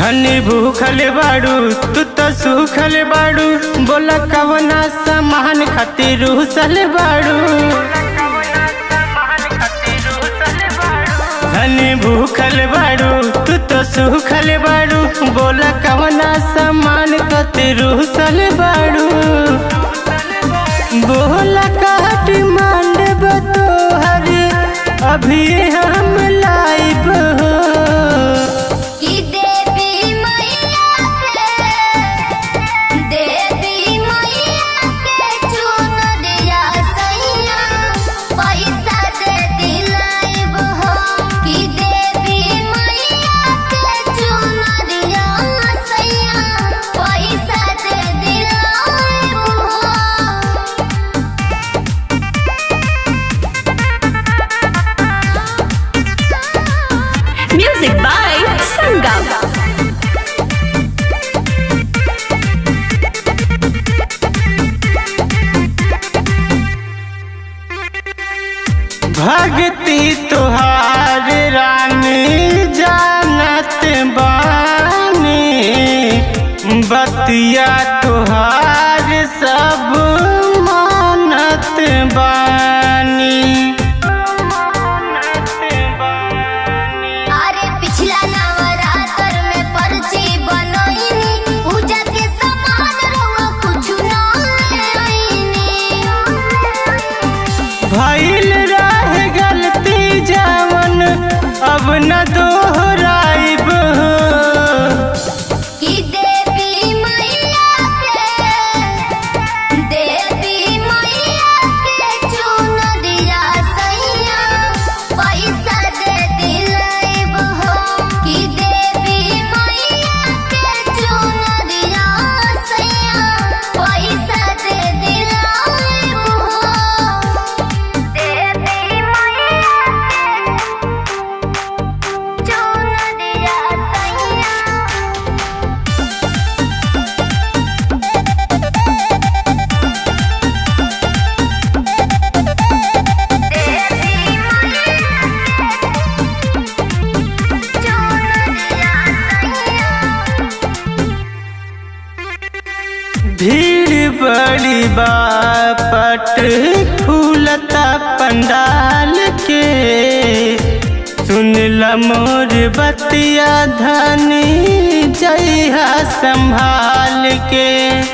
धनी भूखल बाड़ू तू तो सूखल बाड़ू बोला कवना सामान खातिर रूसल बाड़ू धनी भूखल बाड़ू तू तो सूखल बाड़ू बोला कवना सामान खातिर रूसल बाड़ू बोला का डिमांड बतोहर अभी हम लाइब हो कि देवी मैया के देवी मैया के चुनरिया सैया पैसा दे दिलाइब हो कि देवी मैया के चुनरिया सैया पैसा दे दिलाइब हो Music by Sangam. भक्ति तुहार रानी जानत बानी बतिया तुहार सब मानत बानी अरे पिछला नवरात्र में पर्ची बनोइनी पूजा के सामान रहुआ कुछु ना आईनी भइल रह गलती जवन अब न दोहराइब कि देवी मैया के देवी मैया के चुनरिया सैया पैसा दे दिलाइब हो कि देवी मैया के चुनरिया सैया पैसा दे दिलाइब हो देवी मैया के चुनरिया सैया भीड़ बड़ी बापट फूलता पंडाल के सुन ल मोर बतिया धनी जइहा संभाल के